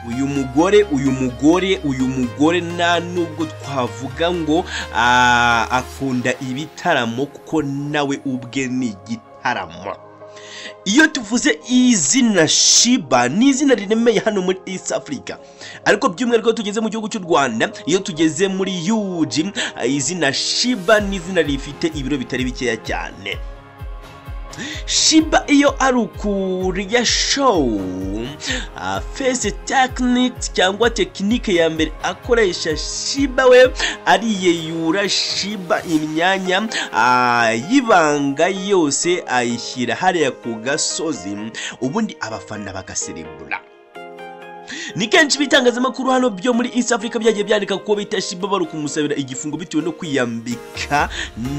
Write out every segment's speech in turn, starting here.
uyu mugore uyu mugore uyu mugore nta nubwo twavuga ngo akunda ibitaramo kuko nawe ubwe ni igitaramo iyo tuvuze izina shiba ni izina riremeye hano muri east africa ariko by'umwihariko tugeze mu gihugu cy'u rwanda iyo tugeze muri yuji izina shiba ni izina rifite ibiro bitari bikeya cyane shiba iyo ari ukurya showu fesi tekiniki cyangwa tekinike ya mbere akoresha shiba we ariyeyura shiba imyanya y'ibanga yose ayishyira hariya ku gasozi ubundi abafana bagaserebura ni kenshi ibitangazamakuru hano byo muri east africa byagiye byandika kuko bita shiba bari kumusabira igifungo bitewe no kwiyambika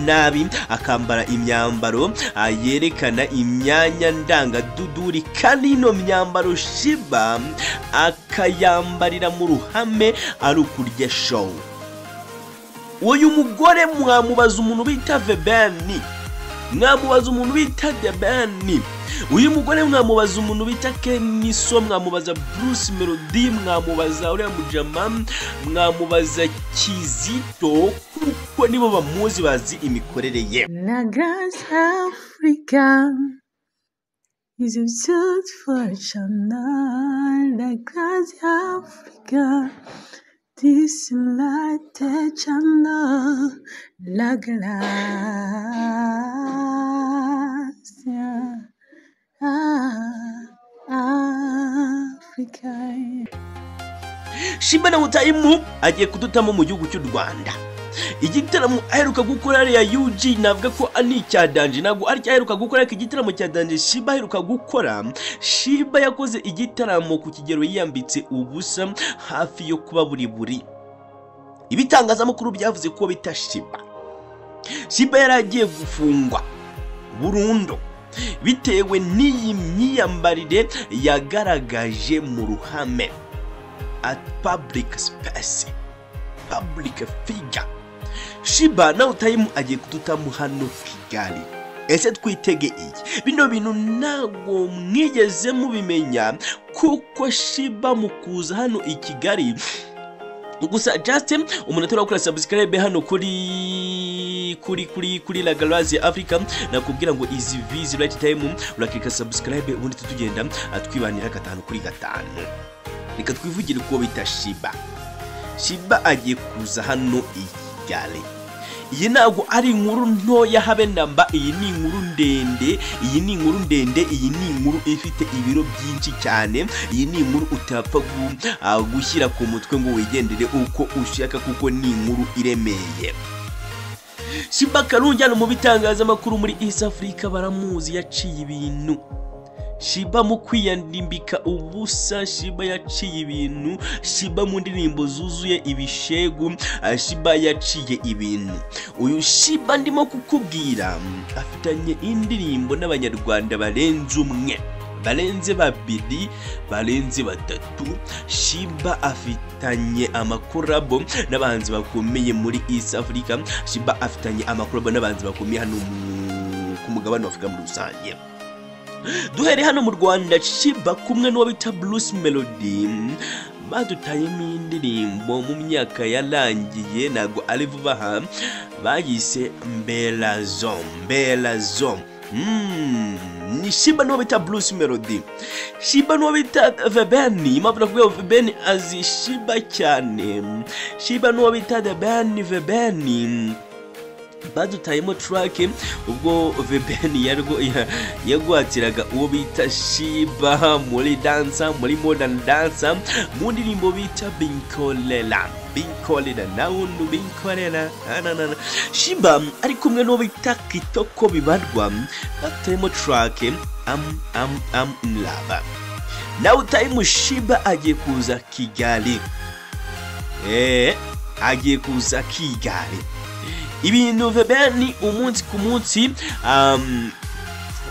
nabi akambara imyambaro yerekana imyanya ndangaduduri kandi ino myambaro shiba akayambarira mu ruhame ari ukurya showu uyu mugore mwamubaza umuntu bita vebeni mwamubaza umuntu bita debeni uyu mugore mwamubaza umuntu bita keniso mwamubaza bruce melody mwamubaza uriya mujama mwamubaza kizito kuko nibo bamuzi bazi imikorere ye La Grace Africa is a search for a channel. La Grace Africa, this light channel. La Grace Africa. shiba na mutayimu agiye kudutamo mu gihugu cy'u rwanda igitaramo aheruka gukora ariya yuji navuga ko ari icya danje ntabwo ari cyo aheruka gukora ariko igitaramo cya danje shiba aheruka gukora shiba yakoze igitaramo ku kigero yiyambitse ubusa hafi yo kuba buri buri ibitangazamakuru byavuze ko bita shiba shiba yari agiye gufungwa burundu bitewe n'iyi myiyambarire yagaragaje mu ruhame at public space public figure shiba nawe utayimu agiye kudutamu hano kigali ese twitege iki bino bintu ntabwo mwigeze mubimenya kuko shiba mu kuza hano i kigali gusa Justin umuntu atari wakora subscribe hano kuri kuri kuri kuri La Galaxy Africa nakubwira ngo izi vizi right time urakika subscribe ubundi tutugenda atwibanira gatanu kuri gatanu reka twivugire uko bita Shiba Shiba agiye kuza hano i Kigali iyi ntabwo ari inkuru ntoya habe namba iyi ni inkuru ndende iyi ni inkuru ndende iyi ni inkuru ifite ibiro byinshi cyane iyi ni inkuru utapfa gu- ah, gushyira ku mutwe ngo wigendere uko ushaka kuko ni inkuru iremeye shiba karungi hano mu bitangazamakuru muri east africa baramuzi yaciye ibintu Shiba mu kwiyandambika ubusa Shiba yaciye ibintu Shiba mu ndirimbo zuzuye ibishegu ah, Shiba yaciye ibintu uyu Shiba ndimo kukubwira afitanye indirimbo n'abanyarwanda barenze umwe barenze babiri barenze batatu Shiba afitanye amakorabo n'abahanzi bakomeye muri East Africa Shiba afitanye amakorabo n'abahanzi bakomeye hano mu- ku mugabane wa Afurika muri rusange duhere hano mu rwanda shiba kumwe n'uwo bita bruce melody badutayemo indirimbo mu myaka yarangiye ntabwo ari vuba aha bayise mberazo mberazo Mm, ni shiba n'uwo bita bruce melody shiba n'uwo bita vebeni impamvu nakuvuga ngo vebeni azi shiba cyane shiba n'uwo bita debeni vebeni badutayemo turake ubwo vebeni yarwo- ya- yagwatiraga uwo bita shiba muri dansa muri modani dansa mu ndirimbo bita binkorera binkorera nawundi binkorera ananana shiba ari kumwe n'uwo bita kitoko bibarwa batuyemo turake am am am lava nawe utayimu shiba agiye kuza kigali eee agiye kuza kigali ibintu vebeni umunsi ku munsi um,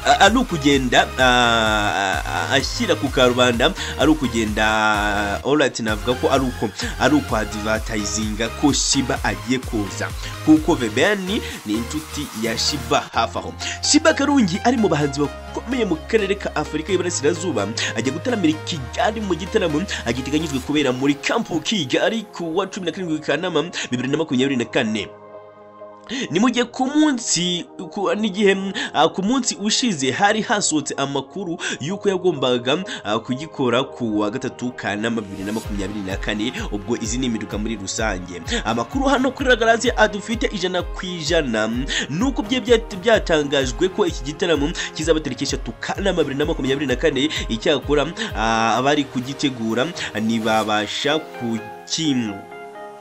a- ari ukugenda a- a- ashyira ku karubanda ari ukugenda orati navuga ko ari uko ari ukwadivatayizinga ko shiba agiye kuza kuko vebeni ni inshuti ya shiba hafi aho shiba karungi ari mu bahanzi bakomeye mu karere ka afurika y'iburasirazuba ajya gutaramira i kigali mu gitaramo agiteganyijwe kubera muri kampu kigali ku wa cumi na karindwi kanama bibiri na makumyabiri na kane ni mu gihe ku munsi ku- n'igihe ah, ku munsi ushize hari hasohotse amakuru y'uko yagombaga ah, kugikora ku wa gatatu kanama bibiri na makumyabiri na kane ubwo izi ni impinduka muri rusange amakuru hano kuri ragarazi adufite ijana ku ijana nuko bye bya- byatangajwe ko iki gitaramo kizaba tariki eshatu kanama bibiri na makumyabiri na kane icyakora ah, abari kugitegura ntibabasha kukimu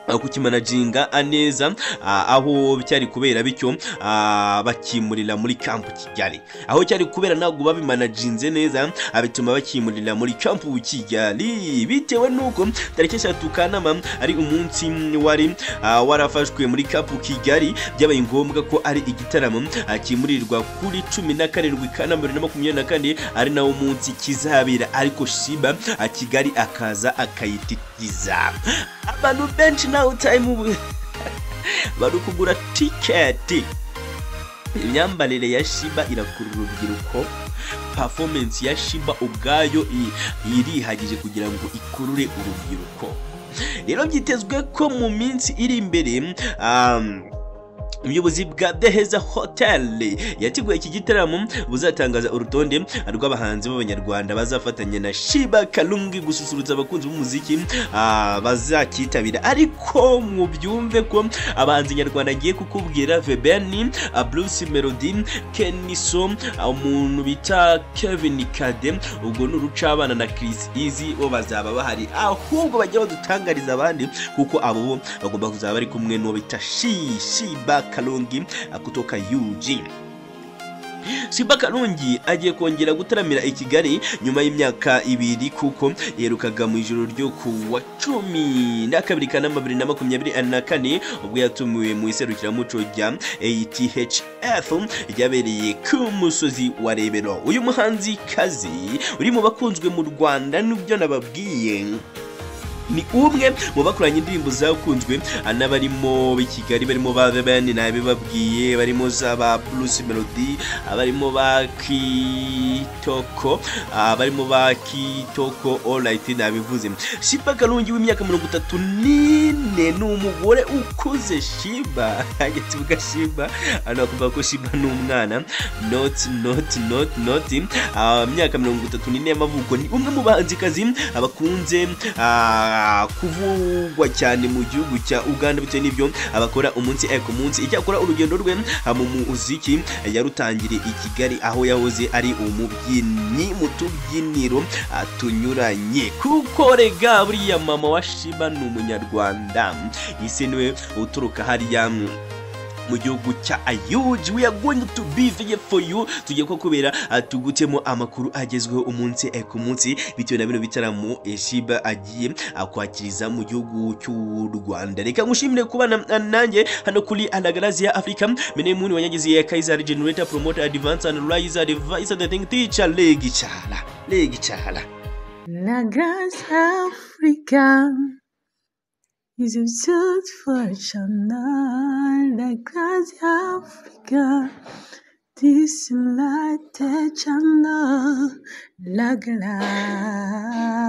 kukimanajinga neza ah, aho cyari kubera bityo ah, bakimurira muri kampu kigali aho cyari kubera ntabwo babimanajinze neza ah, bituma bakimurira muri kampu kigali bitewe n'uko tariki eshatu kanama ari umunsi wari ah, warafashwe muri kampu kigali byabaye ngombwa ko ari igitaramo ah, kimurirwa kuri cumi na karindwi kanama bibiri na makumyabiri na kane ari nawo munsi kizabera ariko shiba ah, kigali akaza akayitikiza abantu benshi ntawe utayimu bari kugura tiketi imyambarire ya shiba irakurura urubyiruko performance ya shiba ubwayo i- irihagije kugira ngo ikurure urubyiruko rero byitezwe ko mu minsi iri imbere um, ubuyobozi bwa The Heza Hotel yateguye iki gitaramo buzatangaza urutonde rw'abahanzi b'abanyarwanda bazafatanya na Shiba Kalungi gususurutsa abakunzi b'umuziki ah, bazakitabira ariko mubyumve ko abahanzi nyarwanda agiye kukubwira Vebeni, ah, Bruce Melody, Keniso, ah, umuntu bita Kevin Kade ubwo ni urucabana na Chris Easy bo bazaba bahari ahubwo bajya badutangariza abandi kuko abo bo bagomba kuzaba bari kumwe n'uwo bita Shi- Shiba Kalungi ah, kutoka UG Shiba Kalungi agiye kongera gutaramira i Kigali nyuma y'imyaka ibiri kuko yerukaga mu ijoro ryo ku wa cumi na kabiri kanama bibiri na makumyabiri na kane ubwo yatumiwe mu iserukiramuco rya ATHF ryabereye ku musozi wa Rebero uyu muhanzi kazi uri mu bakunzwe mu Rwanda n'ibyo nababwiye ni umwe mu bakoranye indirimbo zakunzwe ah, n'abarimo b'i Kigali barimo ba Bebeni nabibabwiye barimo za ba Bruce Melody ah, barimo ba Kitoko ah, barimo ba Kitoko All Right nabivuze Shiba Kalungi w'imyaka mirongo itatu n'ine ni umugore ukuze Shiba agituga Shiba hano bakumva ko Shiba ni umwana not not not not ah, myaka mirongo itatu n'ine y'amavuko ni umwe mu bahanzikazi abakunze ah, kuvugwa cyane mu gihugu cya Uganda bitewe n'ibyo abakora umunsi eh, ku munsi icyakora urugendo rwe ah, mu muziki eh, yarutangiriye i Kigali aho yahoze ari umubyinnyi mu tubyiniro ah, tunyuranye kuko rega buriya mama wa Shiba ni umunyarwanda ese niwe uturuka hariya mm, mu gihugu cya ayuji we are going to be there for you tugiye ko kubera ah, tugutemo amakuru agezweho umunsi eh, ku munsi bitewe na bino bitaramo eh, shiba agiye ah, kwakiriza mu gihugu cy'u rwanda reka ngushimire kubana ah, nanjye hano kuri anagarazi ya afurika mene muni wanyagizi ya kaisar generator promoter advance and rise advice the thing teacher legi cyara legi cyara La grâce africaine is a search for China. La grâce africaine, this light China. La grâce.